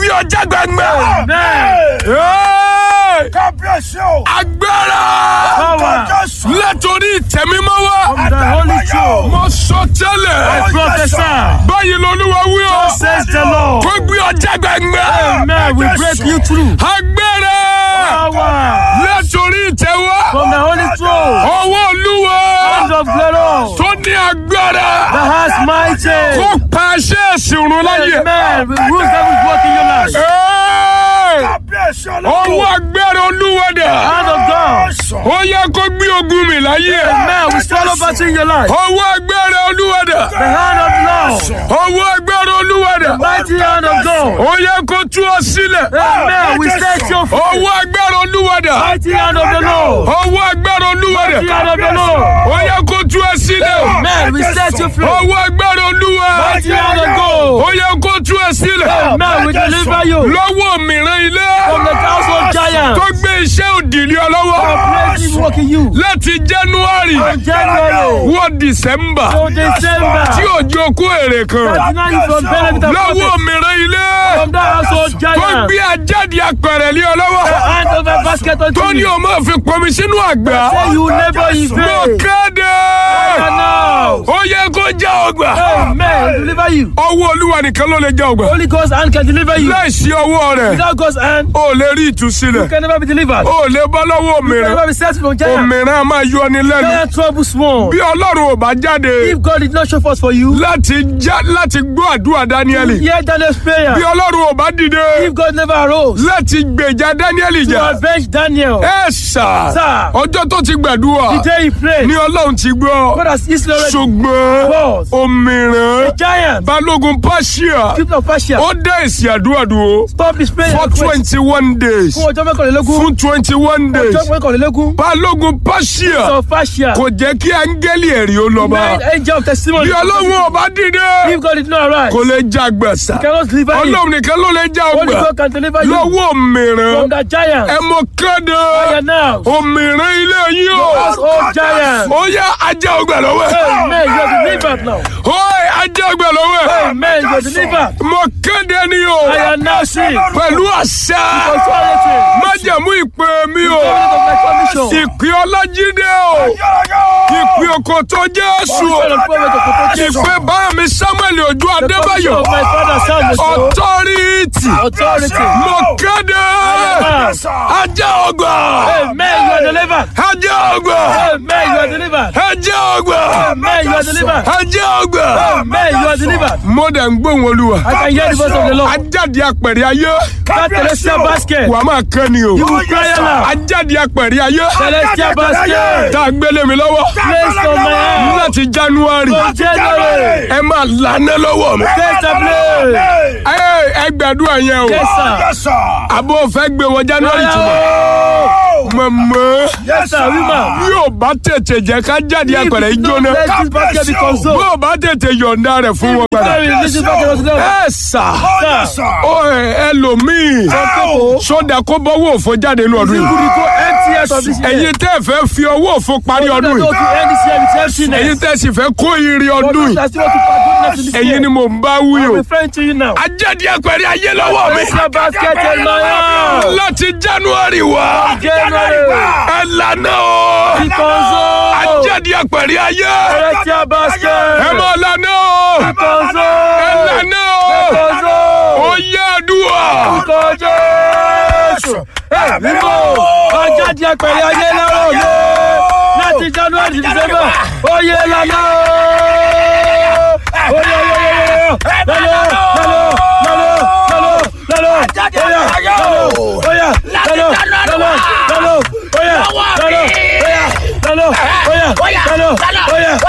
gbé ọjà gbẹngbẹ. kábíyèsí o. agbára Power. Jésù. látòrí ìtẹ̀mímọ́ wá. From the Holy Throne. mo sọ tẹ́lẹ̀. I prophesy. báyìí lolúwa wí o. Says the Lord. kó gbé ọjà gbẹngbẹ. Amen. We break you through. agbára Power. látòrí ìtẹ̀wá. From the Holy Throne. ọwọ́ olúwa Hands of glory. tó ní agbára. The has mighty. kó pa aṣẹ́ ìsìnrún láyè. Amen. We rule devil's work in your life. Ẹ́ẹ̀! kábíyèsí ọwọ́ ọlọ́run. agbára olúwa dà. Hand of God. ó yẹ kó gbé ogun mi láyé. Amen. We swallow battle in your life. ọwọ́ agbára olúwa dà. The hand of Lord. ọwọ́ agbára olúwa dà. Mighty hand of God. ó yẹ kó tú ọ sílẹ̀. Amen. We set your feet. ọwọ́ agbára olúwa dà. Mighty hand of the Lord. ọwọ́ agbára olúwa dà. Mighty hand of the Lord. ó yẹ kó tú ọ sílẹ̀. Amen. We set you free. ọwọ́ agbára olúwa. Mighty hand of God. ó yẹ kó tú ọ sílẹ̀. Amen. We deliver you lọ́wọ́ mìíràn ilé. from the household giant. tó gbé iṣẹ́ òdìlé ọ lọ́wọ́. Praise work in you. láti january From January wọ december to December. tí òjò kó èrè kan. Deny you from benefit and lọ́wọ́ profit mìíràn ilé. from that household tó giant. gbé ajáde apẹ̀rẹ̀ lé ọ lọ́wọ́. Hand over basket unto tó ní you. o máa fi pọnmi sínú àgbà. Say you never in mo vain. kéde. And now. ó yẹ kó já ọgbà. Amen. Deliver you. ọwọ́ olúwa nìkan ló lè já ọgbà. Holy Ghost hand can deliver you. láìsí ọwọ́ rẹ̀ Without God's hand, o lè rí you ìtúsílẹ̀. can never be delivered. o lè bọ́ lọ́wọ́ You can òmìnira. never be set from giant. òmìnira máa yọ ni lẹ́nu. Giant trouble small. bí ọlọ́run ò bá jáde If God did not show forth for you, láti já láti gbọ́ àdúrà dáníẹ́lì. hear Daniel's prayer. bí ọlọ́run ò bá dìde If God never arose láti gbèjà dáníẹ́lì to jà. avenge Daniel, ẹ sà Sir. ọjọ́ tó ti gbàdúrà the day he prayed, ni ọlọ́run ti gbọ́. God has easily already ṣùgbọ́n was òmìrán giant. balógun pàṣíà People of Persia, ó dá èsì àdúrà dúró stop his prayer. for twenty one days Fún ọjọ́ mẹ́kànlélógún. fún twenty one days Ọjọ́ mẹ́kànlélógún. balógun pàṣíà Of Persia. kò jẹ́ kí áńgẹ́lì ẹ̀rí ó lọ bá Nine angel of testimony. bí ọlọ́run ò bá dìde If God did not arise, kò lè já gbẹ̀sà cannot deliver you. ọlọ́run nìkan ló lè já Only ọgbà God can deliver you lọ́wọ́ òmìrán from that giant. ẹ mọ kéde Fire now. òmìrán ilé yín o Oh giant. ó yá ajá ọgbà lọ́wọ́ ẹ̀ Amen. You are delivered now. ó ajá ọgbà lọ́wọ́ ẹ̀ Amen. You are delivered. mọ kéde ni o I am now sick. pẹ̀lú àṣà Authority. májẹ̀mú ìpè mi o Spirit of my commission. ìpè ọlájídé o ìpè òkòtò jésù o Spirit of prophet of protection. ìpè bá mi samuel ojú The commission adébáyọ̀ of my father Samuel. ọtọ́rìtì Authority. mọ kéde ajá ọgbà Amen. You are delivered. ajá ọgbà Amen. You are delivered. ajá ọgbà Amen. You are delivered. ajá ọgbà Amen. You are delivered. mo dẹ̀ ń gbóhùn olúwa I can hear the voice of the Lord. ajáde apẹ̀rẹ̀ ayé That celestial basket. wàá máa kẹ́ ni o You will cry aloud. ajáde apẹ̀rẹ̀ ayé Celestial basket. tá a gbélé mi lọ́wọ́ Place on my hand. láti january From January. ẹ máa lànà lọ́wọ́ mi. Take the place. ẹ ẹ gbàdúrà yẹn o Yes, sir. àbó fẹ́ gbé wọ january tuma mọ̀mọ́ Yes, sir. Woman. yóò bá tètè jẹ́ ká jáde apẹ̀rẹ̀ ìjóná Let this basket be consumed. bó o bá tètè yọ̀ǹda rẹ̀ fún wọn padà Very this basket was there. ẹ sà Sir. ó ẹ ẹlòmíì people- sódà kó bọ́wọ́ òfo jáde nínú ọdún You yìí could go empty out of this year. ẹ̀yin tẹ́ ẹ fẹ́ fi ọwọ́ òfo parí ọdún You yìí to end this year with emptiness. ẹ̀yin tẹ́ ẹ sì fẹ́ kó ire But ọdún those yìí that still want to pass goodness in this ẹ̀yin year. ni mò ń bá wí o I'm referring to you now. ajáde apẹ̀rẹ̀ ayé lọ́wọ́ mi Celestial basket in my hand. láti january wá January. ẹ lànà o Be consumed. ajáde apẹ̀rẹ̀ ayé Celestial basket. ẹ mọ̀ lànà o Be ẹ consumed. lànà o Be consumed. ó yẹ àdúrà Orúkọ Jésù. Ẹ mímọ́ ọjáde apẹ̀rẹ̀ ayé lọ́rọ̀ mi. Láti January to December, oyè lọ́nà. Oyè oyè oyè lọ́nà lọ́nà lọ́nà lọ́nà lọ́nà. Oyè lọ́nà oyè lọ́nà lọ́nà lọ́nà oyè lọ́nà oyè lọ́nà oyè lọ́nà oyè lọ́nà lọ́nà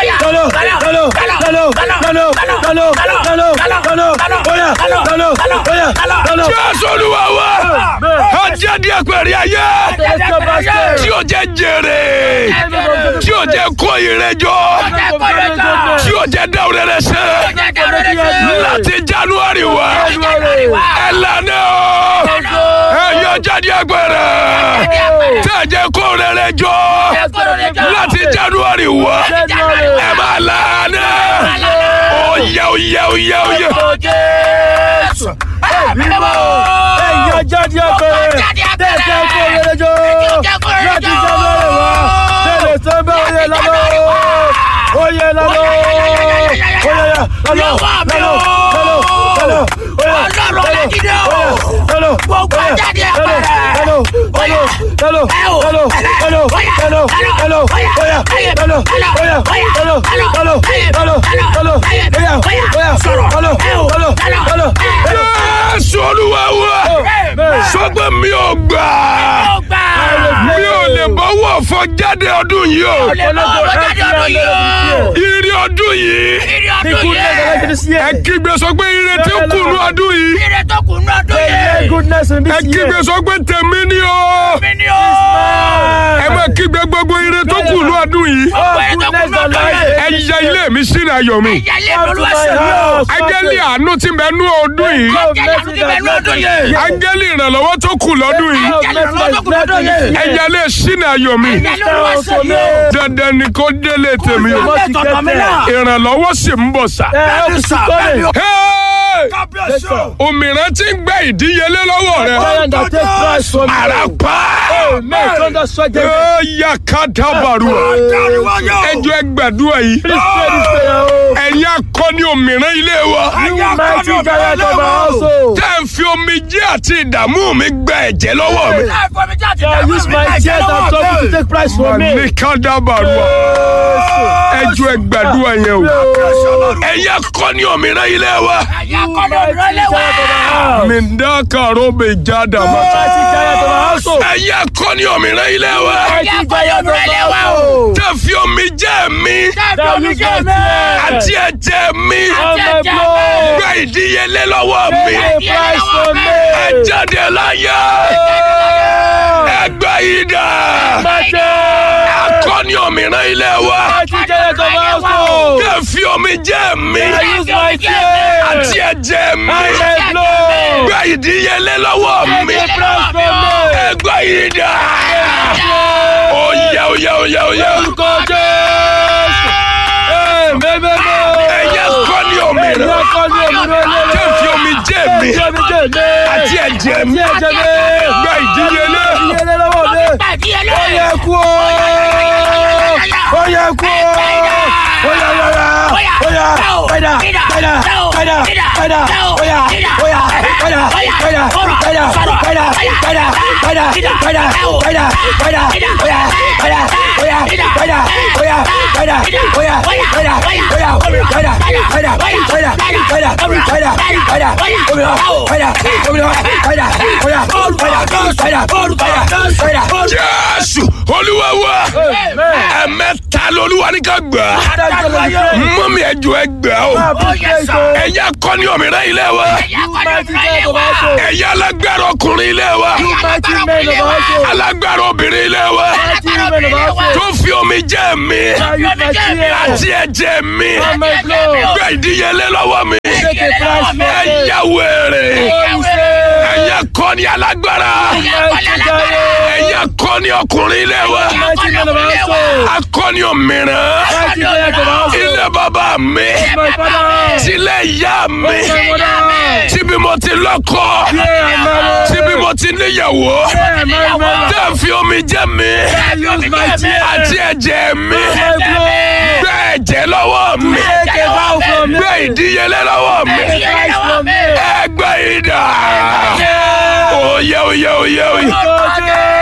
lọ́nà lọ́nà lọ́nà lọ́nà oyè lọ́nà oyè lọ́nà. jésù olúwa wa ajáde apẹ̀rẹ̀ ayé Celestial basket. tí o jẹ jèrè tí o jẹ kó ire jọ tí o jẹ dáwọ́ rẹ sẹ́ láti january wá ẹ lànà o ẹ yọ jáde apẹ̀rẹ̀ tí a jẹ kó rere jọ láti january wá ẹ máa lànà oyè oyè oyè oyè. Ẹ̀yin jáde apẹ̀rẹ̀. Tẹ̀tẹ̀ kó yẹlẹjọ́. Láti jáde rẹ̀ wá. Tẹ̀lé sẹ́ńbẹ́ oyè lọ́lọ́. Oyè lọ́lọ́. Oyè yà lọ́lọ́. Lọ́lọ́. Lọ́lọ́. Lọ́lọ́. Oyè. Ọlọ́run Ọlájídé o. Lọ́lọ́. Gbogbo Oyè. jáde Lọ́lọ́. apẹ̀rẹ̀. Lọ́lọ́. Lọ́lọ́. Lọ́lọ́. Ẹ o. Lọ́lọ́. Lọ́lọ́. Oyè. Lọ́lọ́. Lọ́lọ́. Oyè. Oyè. Oyè. Lọ́lọ́. Oyè. Oyè. Oyè. Lọ́lọ́. Oyè. Lọ́lọ́. Oyè. Lọ́lọ́. Oyè. Lọ́lọ́. Oyè. Oyè. Oyè. Oyè. Sọ̀rọ̀. Lọ́lọ́. Ẹ o. Lọ́lọ́. Lọ́lọ́. Lọ́lọ́. Ẹ o. Jésù olúwa wa sọgbẹ́ mi ò gbà Ọgbà. mi ò lè bọ́wọ́ fọ jáde ọdún yìí o Olè bọ́ ọ̀rọ̀ jáde ọdún yìí o. ire ọdún yìí Ìrì Ní ọdún goodness and yìí. righteousness here. ẹ kígbe sọ pé ire tí ń kùnú ọdún yìí Ìrì tó kù ní ọdún Hey, yìí. goodness in ẹ this kígbe year. sọ pé tèmi ni o Mi ni o. ẹ má kígbe gbogbo ire tó kùnú ọdún yìí Oh, Ọgbà ẹ̀ tó kù goodness ní and ọdún yìí. ẹ righteousness. yẹ ilé mi sínú ayọ̀ mi Ẹ̀yà ilé Come to olúwa my ṣe mí o. house. áńgẹ́lì àánú tí ń bẹ nú ọdún yìí Love, Ẹ̀jẹ̀ mercy, ìyanu ti bẹ ní ọdún that yìí. áńgẹ́lì ìrànlọ́wọ́ tó kù lọ́dún yìí Love, mercy, that blessing this ẹ year. yẹ ilé sínú ayọ̀ mi Ẹ̀yà ilé olúwa ṣe mí o. dandan ni kó délé tèmi o Must get there. ìrànlọ́wọ́ sì ń bọ̀ sá. Eh, help is coming. Hey! Yes, sir. òmìrán tí ń gbẹ ìdíyelé lọ́wọ́ rẹ. Giant that take price from you. àràpá. Amen. Thunder strike them. ó yà ká dábàrú. ẹjọ́ ẹgbàdúrà yìí. Please pray this prayer. oh. ẹ̀yin akọni òmìrán ilé wa. You mighty giant of our household. tẹ́ ń fi omijé àti ìdààmú mi gbẹ ẹ̀jẹ̀ lọ́wọ́ mi. I use my tears and trouble to take price from me. ní ká dábàrú. ẹjọ́ ẹgbàdúrà yẹn o. ẹ̀yin akọni òmìrán ilé wa. Ẹ̀yà kọ́ni òmìnira ilé wa. mi ń dá kàró mi já dàmú. Mighty giant of our household. ẹ̀yin akọni òmìrán ilé wa. Mighty giant of our o. household. tẹ́ fi omijé mi Dábì omi jẹ́ mi. àti ẹ̀jẹ̀ mi On my blood. gbẹ ìdíyelé lọ́wọ́ mi. Pay price from me. ẹ jáde láyé. ẹgbẹ́ yìí dà. Mighty. akọni òmìrán ilé wa. Mighty giant of our household. tẹ́ fi omijé mi I use my tears. àti ẹ̀jẹ̀ mi On my blood. gbẹ ìdíyelé lọ́wọ́ mi. Pay price from me. ẹgbẹ́ yìí dà. oyè oyè oyè oyè. Orúkọ Jésù. Ee, mẹ́mẹ́mẹ́. ẹ̀yẹ akọni Ẹ̀yin òmìrán. akọni òmìnira ilé tẹ́ fi omijé mi Ẹ̀jẹ̀ mi jẹ́ mi. àti ẹ̀jẹ̀ mi Àti ẹ̀jẹ̀ mi. gbẹ ìdíyelé. Ìdíyelé lọ́wọ́ mi. Ìdíyelé. Ó yẹ kú o. Ó yẹ kú o. Ó yẹ yọra. Ó yẹ padà padà padà padà. Ó yẹ ó yẹ padà padà padà padà padà padà padà padà padà. Ó yẹ padà ó yẹ padà ó yẹ padà ó yẹ padà ó yẹ padà padà padà padà padà padà òmìnira padà òmìnira padà ó yẹ padà padà padà padà. jésù olúwa wa ẹ̀mẹ́ta lolúwa ní ká gbà mọ́mí ẹjọ́ ẹ gbà o ẹ̀yà kọ́ni òmìnira ilé wa Ẹ̀yà kọ́ni òmìnira ilé wa. ẹ̀yà alágbára ọkùnrin ilé wa alágbára obìnrin ilé wa tó fi omi jẹ́ mi àti ẹ̀jẹ̀ mi gbẹ ìdíyelé lọ́wọ́ mi ẹ̀yà wèrè ẹ̀yà kọ́ni alágbára ẹ̀yà kọ́ni ọkùnrin ilé wa akọ́ni òmìnira ilé bàbá mi tilẹ̀ ìyá mi tíbi mo ti lọ́kọ tíbi mo ti níyàwó tẹ́ fi omi jẹ́ mi àti ẹ̀jẹ̀ mi gbẹ ẹ̀jẹ̀ lọ́wọ́ mi gbẹ ìdíyelé lọ́wọ́ mi ẹgbẹ́ ìdá oyè oyè oyè oyè